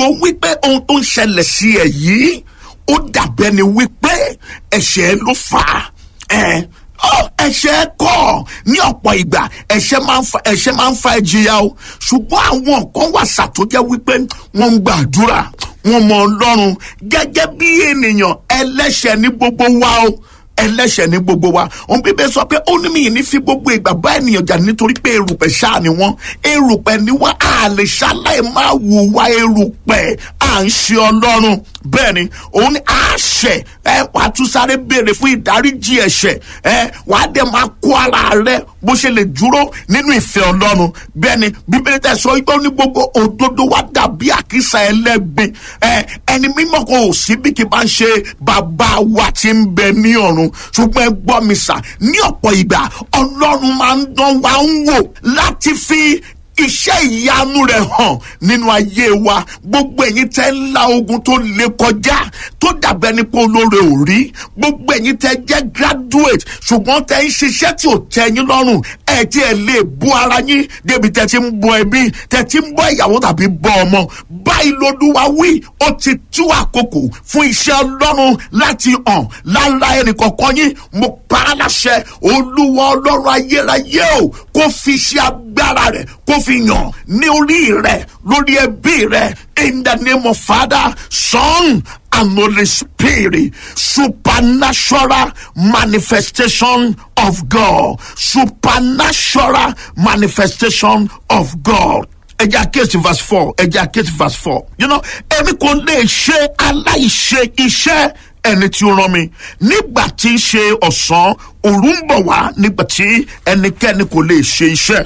rò wípé ohun tó ń ṣẹlẹ̀ sí ẹ yìí ó dàbẹ́ ni wípé ẹ̀ṣẹ̀ ló fà á ẹ̀ ẹ̀ṣẹ̀ kọ́ ní ọ̀pọ̀ ìgbà ẹ̀ṣẹ̀ máa ń fa ẹ̀ṣẹ̀ máa ń fa ìjìyà o ṣùgbọ́n àwọn kan wà ṣàtúnjẹ́ wípé wọ́n ń gbàdúrà wọ́n mọ ọlọ́run gẹ́gẹ́ bí ènìyàn ẹlẹ́ṣẹ̀ ní gbogbo wa o ẹlẹ́ṣẹ̀ ní gbogbo wa òun bíbẹ́ sọ pé ó ní mi ní fi gbogbo ìgbà bá ènìyàn jà nítorí pé erùpẹ̀ ṣáà ni wọ́n erùpẹ̀ ni wọ́n á lè ṣaláì máa wùwá erùpẹ̀ à ń ṣe ọlọ́run bẹ́ẹ̀ ni òun ni á ṣẹ̀ ẹ wàá tún sáré béèrè fún ìdáríjì ẹ̀ṣẹ̀ ẹ wàá dẹ̀ máa kó ara rẹ bó ṣe lè dúró nínú ìfẹ́ ọlọ́run bẹ́ẹ̀ ni bíbélì tẹ̀ sọ pé ó ní gbogbo òdodo wa dàbí àkísà ẹlẹ́gbin ẹ ẹni mímọ́ kò sí bí kì bá ń ṣe bàbá wa tí ń bẹ ní ọ̀run ṣùgbọ́n ẹ gbọ́ mi sà ní ọ̀pọ̀ ìgbà ọlọ́run máa ń dán wa ń wò láti fi iṣẹ́ ìyanu rẹ̀ hàn nínú ayé wa gbogbo ẹ̀yin tẹ́ ń la ogun tó le kọjá tó dàbẹ́ ní pé olóore ò rí gbogbo ẹ̀yin tẹ́ jẹ́ graduate ṣùgbọ́n tẹ́ ń ṣiṣẹ́ tí ò tẹ́ yín lọ́rùn ẹ̀ tí ẹ̀ lè bú ara yín débi tẹ́ ti ń bọ́ ẹbí tẹ́ ti ń bọ́ ìyàwó tàbí bọ́ ọmọ báyìí lolúwa wí ó ti tú àkókò fún iṣẹ́ ọlọ́run láti hàn lára ẹnì kọ̀ọ̀kan yín mo pa á láṣẹ olúwa ọlọ́run ayérayé o kó fi ṣe agbára rẹ̀ kó fi yàn ní orí rẹ̀ lórí ẹbí rẹ̀ in the name of father son and holy spirit supernatural manifestation of god supernatural manifestation of god ẹjẹ àkíyèsí verse four ẹjẹ àkíyèsí verse four you know èmi kò lè ṣe aláìṣe iṣẹ́ ẹni tí ó rán mi nígbà tí í ṣe ọ̀sán òru ń bọ̀ wá nígbà tí ẹnikẹ́ni kò lè ṣe iṣẹ́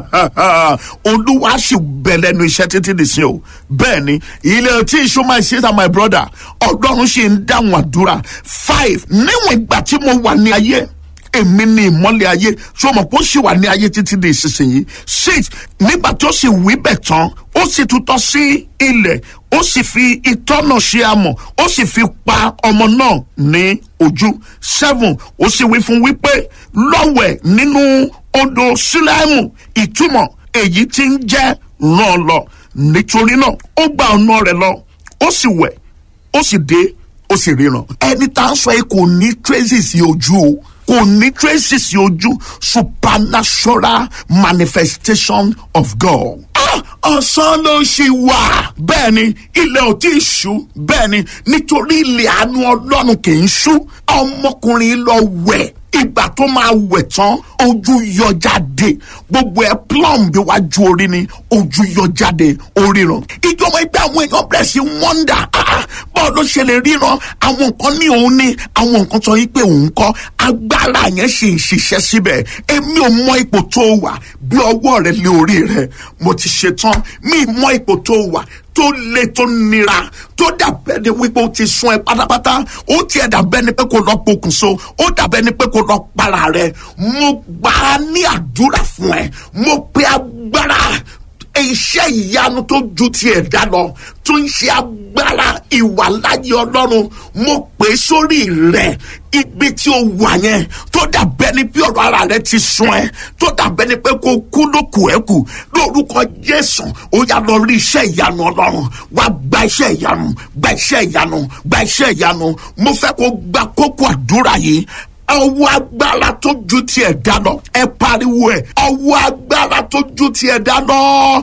olúwa sì bẹ̀ lẹ́nu iṣẹ́ títí di sí o bẹ́ẹ̀ ni ilé tí iṣu máa ṣe ta my brother ọlọ́run sì ń dáhùn àdúrà five níwọ̀n ìgbà tí mo wà ní ayé èmi ni ìmọ́lẹ̀ ayé ṣé o mọ̀ pé ó sì wà ní ayé títí di ìsinsìnyí six nígbà tó sì wí bẹ̀ tán ó sì tutọ́ sí ilẹ̀ ó sì fi ìtọ́nà ṣe amọ̀ ó sì fi pa ọmọ náà ní ojú seven ó sì wí fún wípé lọ́wẹ̀ nínú odò sílẹ̀mù ìtumọ̀ èyí tí ń jẹ́ ràn lọ nítorí náà ó gba ọ̀nà rẹ̀ lọ ó sì wẹ̀ ó sì dé ó sì ríran ẹni tá a sọ yìí kò ní traces ojú o kò ní traces ojú supernatural manifestation of God. ọ̀sán ló ṣì wà bẹ́ẹ̀ ni ilẹ̀ ò tí ì ṣú bẹ́ẹ̀ ni nítorí ilẹ̀ àánú ọlọ́run kì í ṣú ọmọkùnrin lọ wẹ̀ ìgbà tó máa wẹ̀ tán ojú yọ jáde gbogbo ẹ plum bí wájú orí ni ojú yọ jáde oríran ìjọba ẹgbẹ́ àwọn èèyàn bẹ̀rẹ̀ sí wọ́ndà bọ́ọ̀ ló ṣe lè ríran àwọn nǹkan ní òun ní àwọn nǹkan sọ yìí pé òun kọ́ agbára yẹn ṣì ń ṣiṣẹ́ síbẹ̀ èmi ò mọ ipò tó wà bí ọwọ́ rẹ lé orí rẹ mo ti ṣetán mi mọ ipò tó wà tó le tó nira tó dàbẹ́ ni wípé ó ti sún ẹ pátápátá ó tiẹ̀ dàbẹ́ ni pé kò lọ pokùnso ó dàbẹ́ ni pé kò lọ para rẹ mo gbà á ní àdúrà fún ẹ mo pe agbára iṣẹ́ ìyanu tó ju ti ẹ̀dá lọ tó ń ṣe agbára ìwàláyé ọlọ́run mo pè é sórí rẹ̀ ibi tí o wà yẹn tó dàbẹ́ ni bí ọ̀rọ̀ ara rẹ ti sún ẹ tó dàbẹ́ ni pé kó kú ló kù ẹ́ kù lórúkọ jésù ó yá lọ rí iṣẹ́ ìyanu ọlọ́run wá gba iṣẹ́ ìyanu gba iṣẹ́ ìyanu gba iṣẹ́ ìyanu mo fẹ́ kó gba kókó àdúrà yìí ọwọ́ agbára tó ju ti ẹ̀dá lọ ẹ pariwo ẹ ọwọ́ agbára tó ju ti ẹ̀dá lọ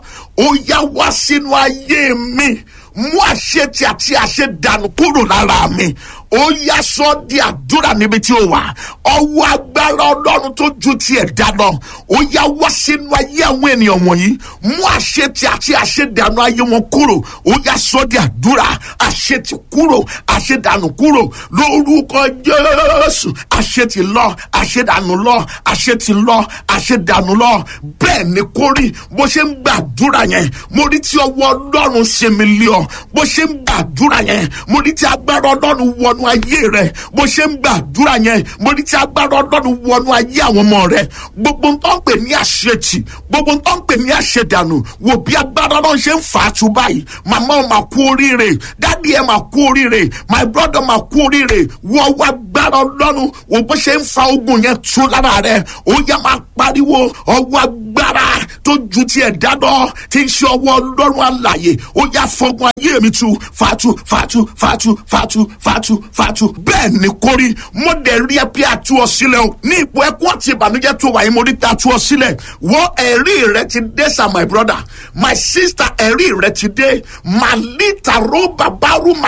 ó yá wá sínú ayé mi mú àṣetì àti àṣedànù kúrò lára mi ó yá sọ di àdúrà níbi tí ó wà ọwọ́ agbára ọlọ́run tó ju ti ẹ̀dá lọ ó yá wá sínú ayé àwọn ènìyàn wọ̀nyí mú àṣetì àti àṣedànù ayé wọn kúrò ó yá sọ di àdúrà àṣetì kúrò àṣedànù kúrò lórúkọ jésù àṣetì lọ àṣedànù lọ àṣetì lọ àṣedànù lọ bẹ́ẹ̀ ni kó rí bó ṣe ń gbàdúrà yẹn mo rí tí ọwọ́ ọlọ́run ṣe mi lé ọ bó ṣe ń gbàdúrà yẹn mo rí tí agbára ọlọ́run wọnú ayé rẹ bó ṣe ń gbàdúrà yẹn mo rí tí agbára ọlọ́run wọnú ayé àwọn ọmọ rẹ gbogbo ń tọ́ ń pè ní àṣetì gbogbo ń tọ́ ń pè ní àṣedànù wò bí agbára náà ṣe ń fà á tu báyìí màmá ọ̀ máa kú oríire dádì ẹ̀ máa kú oríire my brother máa kú oríire wọ́n wá agbára ọlọ́run wò bó ṣe ń fa ogun yẹn tu lára rẹ ó yá máa pariwo ọwọ́ agbára tó ju ti ẹ̀dá lọ tí ń ṣe ọwọ́ ọlọ́run àlàyé ó yá fọgbọ́n ayé mi tu fatu fatu fatu fatu fatu fatu bẹ́ẹ̀ ni kórí mo dẹ̀ rí ẹ pé àtú ọ sílẹ̀ o ní ipò ẹkún àti ìbànújẹ́ tó wà yín mo rí pé àtú ọ sílẹ̀ wọ́n ẹ̀rí rẹ ti dé sir my brother my sister ẹ̀rí rẹ ti dé màlítà ró bàbá rú